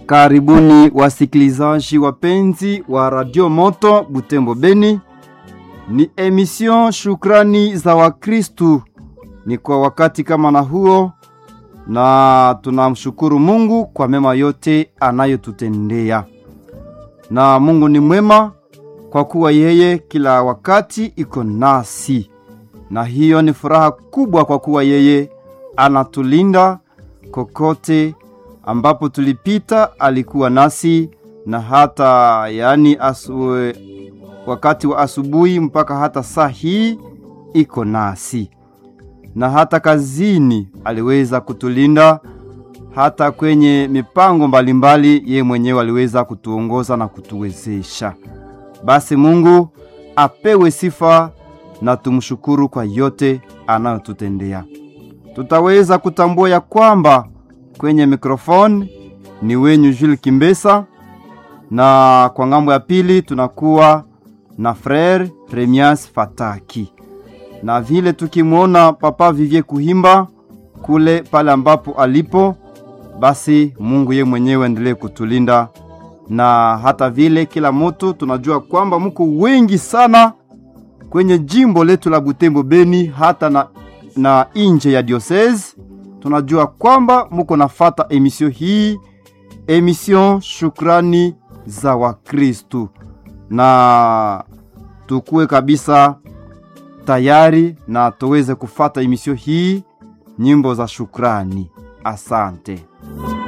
Karibuni wasikilizaji wapenzi wa Radio Moto Butembo Beni. Ni emission Shukrani za Wakristu. Ni kwa wakati kama na huo, na tunamshukuru Mungu kwa mema yote anayotutendea. Na Mungu ni mwema kwa kuwa yeye kila wakati iko nasi, na hiyo ni furaha kubwa kwa kuwa yeye anatulinda kokote ambapo tulipita alikuwa nasi na hata yaani asu, wakati wa asubuhi mpaka hata saa hii iko nasi, na hata kazini aliweza kutulinda, hata kwenye mipango mbalimbali ye mwenyewe aliweza kutuongoza na kutuwezesha. Basi Mungu apewe sifa na tumshukuru kwa yote anayotutendea. Tutaweza kutambua ya kwamba kwenye mikrofoni ni wenyu Jules Kimbesa, na kwa ngambo ya pili tunakuwa na Frere Remias Fataki, na vile tukimwona Papa Vivie Kuhimba kule pale ambapo alipo, basi Mungu ye mwenyewe endelee kutulinda, na hata vile kila mutu tunajua kwamba muko wengi sana kwenye jimbo letu la Butembo Beni, hata na, na inje ya diocese tunajua kwamba muko nafata emission hii, emission Shukrani za Wakristu, na tukuwe kabisa tayari na tuweze kufata emission hii, nyimbo za shukrani. Asante.